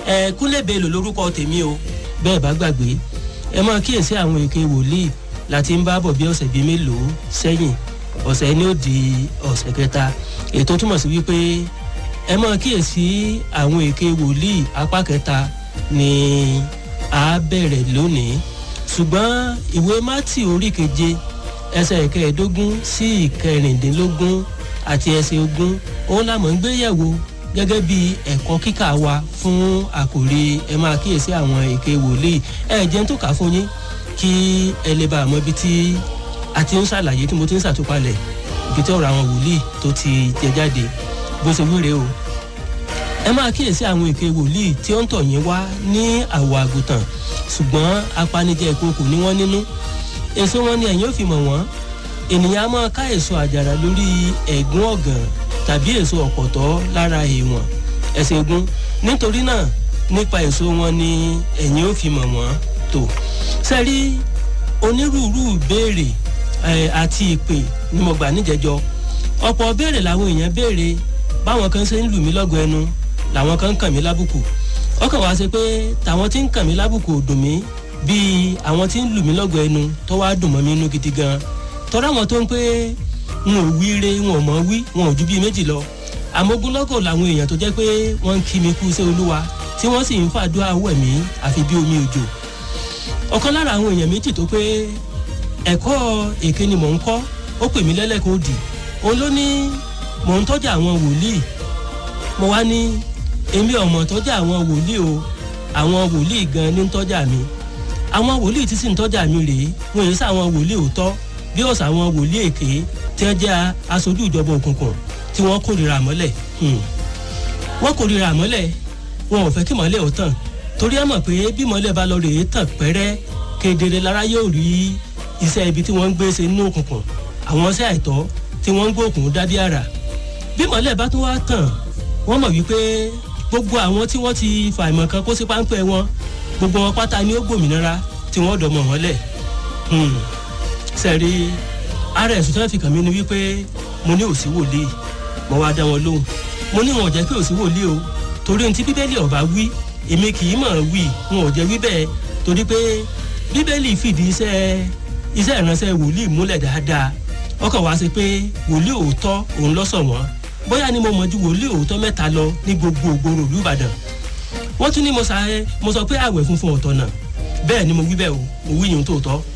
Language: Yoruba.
ẹ kúnlẹ̀ bẹ́ẹ̀lò lórúkọ tèmi o bẹ́ẹ̀ bá gbàgbé ẹ máa kíyèsí àwọn èké wòlíì láti ń bá bọ̀ bí ọ̀sẹ̀ bíi mélòó sẹ́yìn ọ̀sẹ̀ ni ó di ọ̀sẹ̀ kẹta ètò túmọ̀ sí wípé ẹ máa kíyèsí àwọn èké wòlíì apá kẹta ni a bẹ̀rẹ̀ lónìí ṣùgbọ́n ìwé mátì orí keje ẹsẹ̀ ìkẹẹ̀ẹ́dógún sí ìkẹrìndínlógún àti ẹsẹ̀ ogún òun la mọ̀ ń gbé yẹ̀wò gẹ́gẹ́ bí ẹ̀kọ́ kíkà wa fún àkòrí ẹ máa kíyèsí àwọn èké wòlíì ẹ jẹ́ ń tó kà fún yín kí ẹ lè bá àmọ́ ibi tí a ti ń ṣàlàyé tí mo ti ń ṣàtúpalẹ̀ ibi tí ọ̀rọ̀ àwọn wòlíì tó ti jẹ jáde bó ṣe wúre o ẹ máa kíyèsí àwọn èké wòlíì tí ó ń tọ̀ yín wá ní àwọ̀ àgùntàn ṣùgbọ́n apanijẹ ìkókò ní wọ́n nínú èso wọn ni ẹ̀yin ò fi mọ̀ wọ́n ènìyàn á máa ká èso àjàrà lórí ẹ̀gún ọ̀gàn tàbí èso ọ̀pọ̀tọ́ lára èèwọ̀n ẹ̀sìn ogun nítorí náà nípa èso wọn ni ẹ̀yin ò fi mọ̀ wọ́n tó sẹ́rí onírúurú ìbéèrè àti ìpè ni mo gbà níjẹjọ ọ̀pọ̀ béèrè làwọn èèyàn béèrè báwọn kan ṣe ń lù mí lọ́gọ ẹnu làwọn kan ń kàn mí lábùkù ọkàn wá ṣe pé tàwọn tí ń kàn mí lábùkù ò dùn mí bíi àwọn tí ń lù mí lọ́gọ ẹnu tó wá dùn mọ́ mi inú gidi gan tọ́ra àwọn tó ń pé wọn ò wí re wọn ò mọ̀ wí wọn ò ju bíi méjì lọ àmógúnlọ́gọ̀ làwọn èèyàn tó jẹ́ pé wọ́n ń kí mi kú sí olúwa tí wọ́n sì ń fàdúrà wẹ̀ mí àfi bí omi òjò ọ̀kan lára àwọn èèyàn méjì tó pé ẹ̀kọ́ èké ni mò ń kọ́ ó pè mí lẹ́lẹ́kùn òdì òun ló ní mò ń tọ́jà àwọn wòlíì mo wá ní èmi ọ̀mọ̀ tọ́jà àwọn wòlíì o àwọn wòlíì gan ní ń tọ́jà mi àwọn wòlíì tí sì ń tọ́jà mi rèé wọn èyí sáwọn wòlíì òótọ́ bí ọ̀sà àwọn wòlíì èké tí wọ́n jẹ́ aṣojú ìjọba òkùnkùn tí wọ́n kórìíra àmọ́lẹ̀ wọ́n kórìíra àmọ́lẹ̀ wọn ò fẹ́ kí mọ́lẹ̀ ó tàn torí ẹ mọ̀ pé bí mọ́lẹ̀ bá lọ rèé tàn pẹ́rẹ́ kedere lára yóò rí iṣẹ́ ibi tí wọ́n ń gbé ṣe nínú òkùnkùn àwọn iṣẹ́ àìtọ́ tí wọ́n ń gbóòkùn dádí àrà bí mọ́lẹ̀ bá tún wá tàn wọ́n mọ̀ wípé gbogbo àwọn tí wọ́n ti fàìmọ̀ kan kó sí páńpẹ́ wọn gbogbo wọn pátá ni ó gbòmìnira tí wọ́n dọ̀ mọ̀ wọ́n lẹ̀ sẹ́rí ara ẹ̀sùn tí wọ́n fi kàn mí ni wípé mo ní òsì wòlíì mo wá dá wọn lóhùn mo ní wọn ò jẹ́ pé òsì wòlíì o torí ohun tí bíbélì ọ̀bá wí èmi kì í mọ̀ wí wọn ò jẹ́ wí bẹ́ẹ̀ torí pé bíbélì fìdí iṣẹ́ iṣẹ́ ìránṣẹ́ wòlíì múlẹ̀ dáadáa ọkàn wá sí pé wòlíì òótọ́ òun lọ́sọ̀ wọ́n bóyá ni mo mọ̀ ju wòlíì òótọ́ mẹ́ta lọ ní gbogbo ògbóró ìlú ìbàdàn wọ́n tún ní mo sọ pé àwẹ̀ funfun ọ̀tọ̀ náà bẹ́ẹ̀ ni mo wí bẹ́ẹ̀ o mo wí yìí tó tọ́